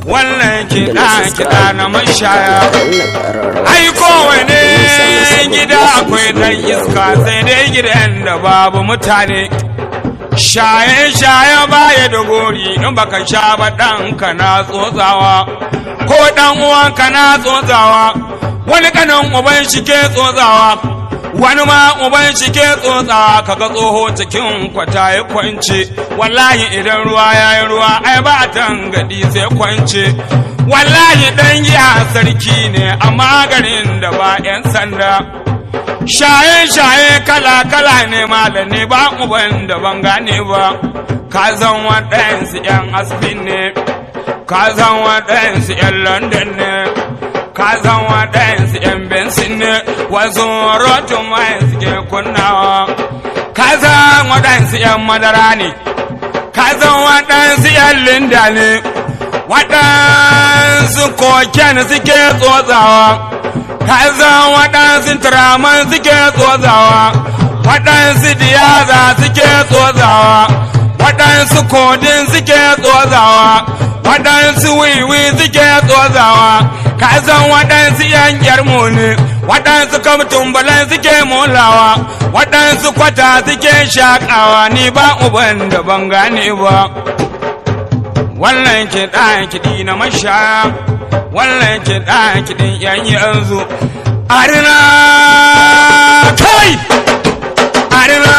wannan kiɗa kiɗa na mashaya ai kowane gida akwai dan iska sai dai gidan da babu mutane shaye-shaye baya da gori in baka sha ba ɗanka na tsotsawa ko ɗan uwanka na tsotsawa wani kanan uban shi ke tsotsawa wani ma uban shi ke tsotsawa kaga tsoho cikin kwata ya kwance wallahi idan ruwa ya yi ruwa ai ba tangadi sai kwance wallahi dan giya sarki ne amma garin da ba 'yan sanda shaye-shaye kala-kala ne malami ba uban da ban gane ba ka zan waɗansu 'yan asibin ne ka zan waɗansu 'yan london ne ka zan waɗansu 'yan bensin ne wasu rotun mai suke kunnawa ka zan waɗansu 'yan madara ne ka zan waɗansu 'yan linda ne waɗansu koken suke tsotsawa ka zan waɗansu turaman suke tsotsawa waɗansu diyaza suke tsotsawa waɗansu kodin suke tsotsawa waɗansu wiwi suke tsotsawa ka san waɗansu yan yarmu ne waɗansu kamtun balan suke molawa waɗansu kwata suke shaƙawa ni ba uban da ban gane ba wannan kiɗa kiɗi na mashaya wannan kiɗa kiɗin yan yanzu arina kai arina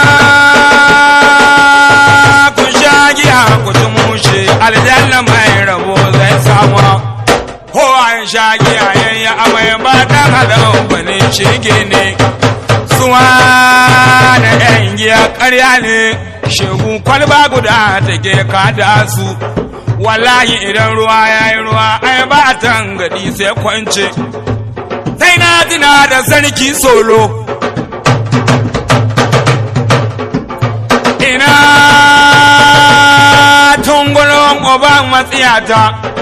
ku sha giya ku ci mushe aljanna mai rabo zai samu ko an sha giya yayi amai ba dan hadan bane shege ne suwa da yan giya ƙarya ne shegu kwalba guda take kada su wallahi idan ruwa yayi ruwa ai ba tangadi sai kwance sai na tuna da sarki solo ina tungulon oban matsiyata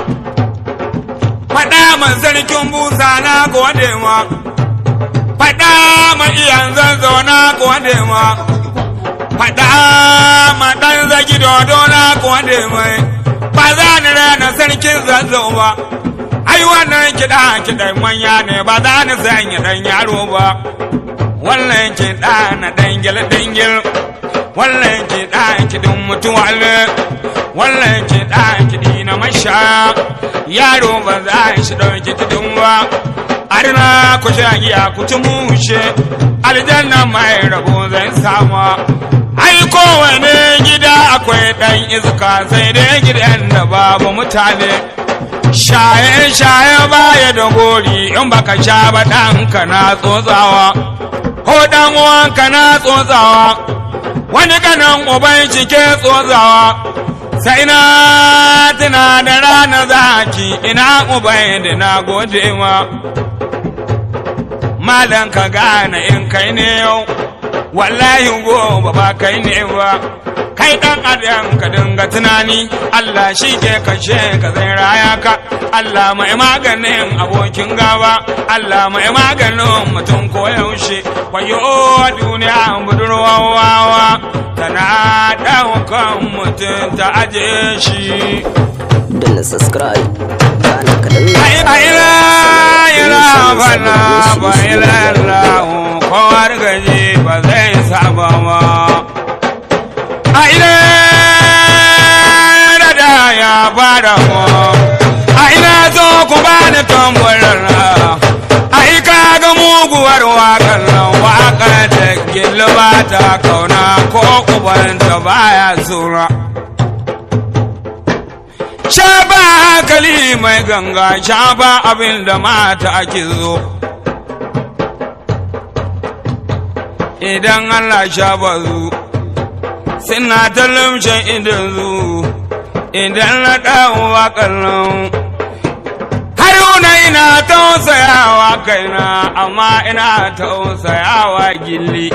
faɗa man sarkin busa na gode ma faɗa ma iyan zanzo na gode ma faɗa ma ɗan zagi dodo na gode mai ba za ni rana sarkin zanzo ba ai wannan kiɗa kiɗan manya ne ba za ni sanya ɗan yaro ba wannan kiɗa na dangil dangil wannan kiɗa kiɗin mutuwa ne wannan kiɗa kiɗi na masha yaro ba za shi ɗauki kiɗin ba arna ku sha giya ku ci mushe aljanna mai rabo zai sama ai kowane gida akwai ɗan iska sai dai gidan da babu mutane shaye-shaye baya da gori in baka sha ba ɗanka na tsotsawa ko ɗan uwanka na tsotsawa wani kanan uban shi ke tsotsawa sai na tuna da rana zaki ina uban da na gode ma malan ka gane in kai ne yau wallahi gobe ba kai ne ba kai dan adam ka dinga tunani Allah shi ke kashe ka zai raya ka Allah mai maganin abokin gaba Allah mai maganin mutum ko yaushe kwayo duniya budurwa wawa tana daukan mutum ta aje shi danna subscribe kana ka danna ai ai la ila bana ba ila la kowar gaji ba zai saba ma ai la da da ya bada mu ai na zo ku bani tambarar ai ka ga muguwar waƙar nan waƙa da gilba ta kauna ko ubanta baya zura sha ba hankali mai ganga sha ba abin da mata ake zo idan Allah sha ba zu suna talumshin idan zu idan na ɗawo waƙallon haruna ina tausayawa kaina amma ina tausayawa gilli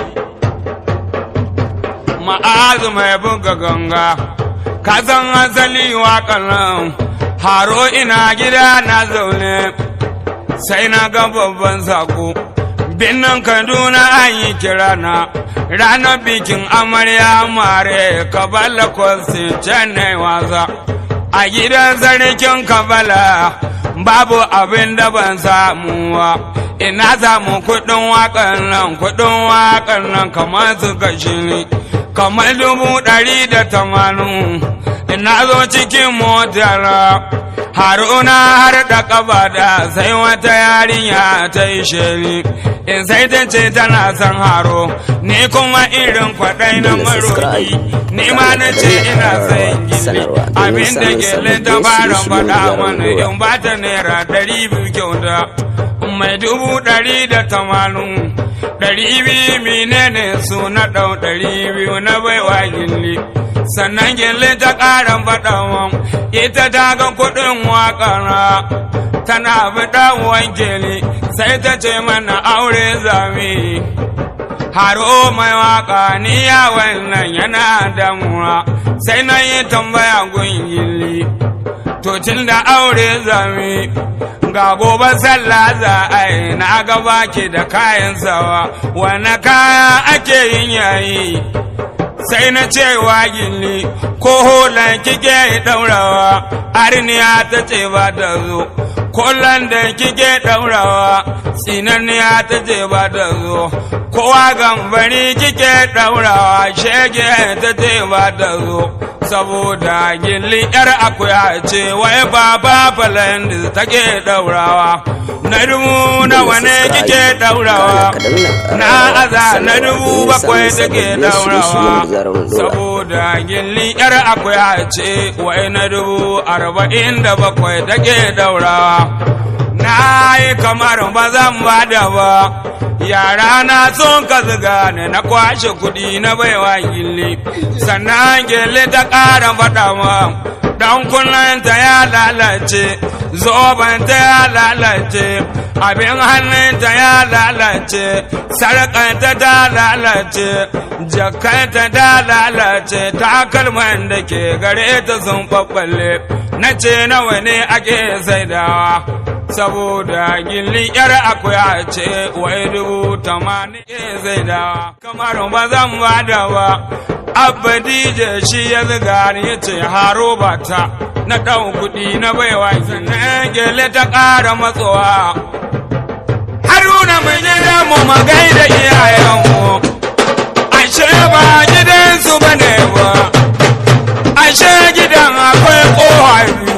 ma'azu mai buga ganga ka san asali waƙallon haro ina gida na zaune sai na ga babban sako binnan kaduna an yi kira na ranar bikin amarya mare ka balla kwasi can wasa a gidan sarkin kabala babu abin da ban samuwa ina samu kuɗin waƙan nan kuɗin waƙan nan kamar su kashi ne kamar dubu ɗari da tamanin ina zo cikin motar haruna har da ƙafa da sai wata yarinya ta yi shiri in sai ta ce tana son haro ni kuma irin kwaɗai na maroki ni ma na ce ina son gini abin da gele ta fara faɗa mana in ba ta naira ɗari biyu kyauta mai dubu ɗari da tamanin ɗari biyu menene su na ɗau ɗari biyu na baiwa gilli sannan gilli ta ƙara faɗawa ita ta ga kuɗin waƙara tana faɗa wankeli sai ta ce mana aure zami haro mai waka ni ya wannan yana damuwa sai na yi tambaya gun gilli to tun da aure zami ga gobe sallah za a yi na gaba ke da kayan sawa wane kaya ake yin yayi sai na ce wa gilli ko holan kike daurawa arniya ta ce ba ta zo kollan da kike daurawa tsinanniya ta ce ba ta zo kowa gambari kike daurawa shege ta ce ba ta zo saboda gilli yar akuya ce wai baba falan da take daurawa na dubu na wane kike daurawa na aza na dubu bakwai take daurawa saboda gilli yar akuya ce wai na dubu arba'in da bakwai take daurawa na yi kamar ba zan bada ba yara na son ka ziga ne na kwashe kuɗi na baiwa gilli sannan gilli ta ƙara faɗa ma dan kunnanta ya lalace zobanta ya lalace abin hannunta ya lalace sarƙanta ta lalace jakanta ta lalace takalman da ke gare ta sun ɓaɓɓalle na ce nawa ne ake saidawa saboda gilli yar akuya ce wai dubu tamanin ke saidawa kamar ba zan bada ba abba dj shi ya ziga ni ya ce haro bata na ɗan kuɗi na baiwa sannan gele ta ƙara matsowa haruna mai gida mu magai da iyayenmu ashe ba gidansu ba ne ba ashe gidan akwai ƙoha biyu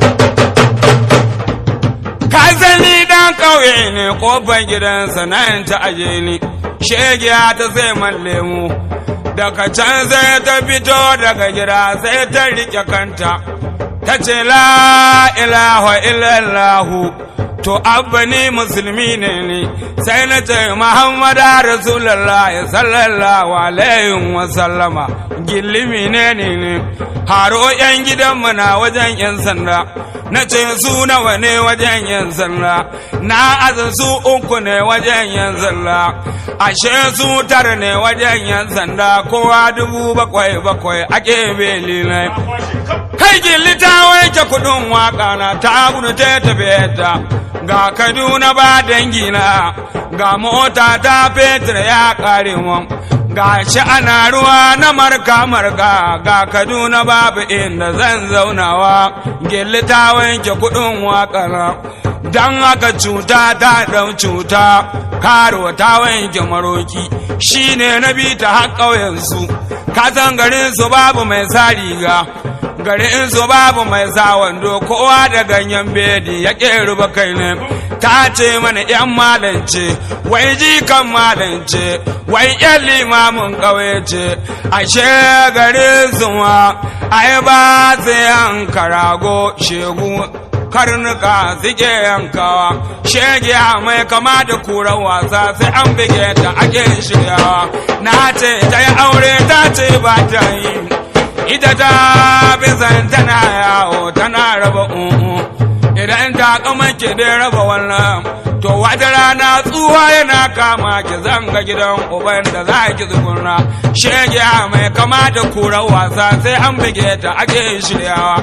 ka sani dan ƙauye ne ƙofar gidansa nan ta aje ni shegiya ta zai man lemu daga can sai ta fito daga gida sai ta riƙe kanta ta ce la ilaha illallahu to abba ni musulmi ne ni sai na ce muhammadu rasulallah sallallahu alaihi wa sallama gillimi ne ne ne haro yan gidanmu na wajen yan sanda na ce su nawa ne wajen yan sanda na aza su uku ne wajen yan sanda ashe su tara ne wajen yan sanda kowa dubu bakwai bakwai ake beli ne kai gilli ta wanke kudin waka na ta gudu ta tafiye ta ga kaduna ba dangina ga mota ta fetur ya kare mun ga shi ana ruwa na marka marka ga kaduna babu inda zan zaunawa gilli ta wanke kudin wakana don haka cuta ta ɗau cuta karo ta wanke maroki shine na bi ta har ƙauyensu kasan garinsu babu mai sa riga garin su babu mai sa wando kowa da ganyen bedi ya ruba kai ne ta ce mana yan malance wai jikan malance wai yan limamin ƙauye ce ashe garin su ma ai ba su yanka rago shegu karnuka suke yankawa shege mai kama da kuran wasa sai an bige ta ake shiryawa na ce ta yi aure ta ce ba ta yi ita ta bizan tana yawo tana raba umu idan ta kama ki dai raba wannan to wata rana tsuwa yana kama ki zanga gidan uban da za ki tsugunna shege mai kama da kuran wasa sai an bige ta ake shiryawa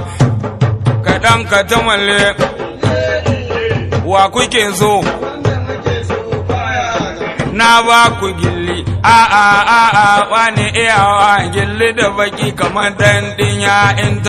kaɗan ka ta malle wa kuke so na ba ku gilli a a a a wani iyawa gilli da baki kamar dan dinya in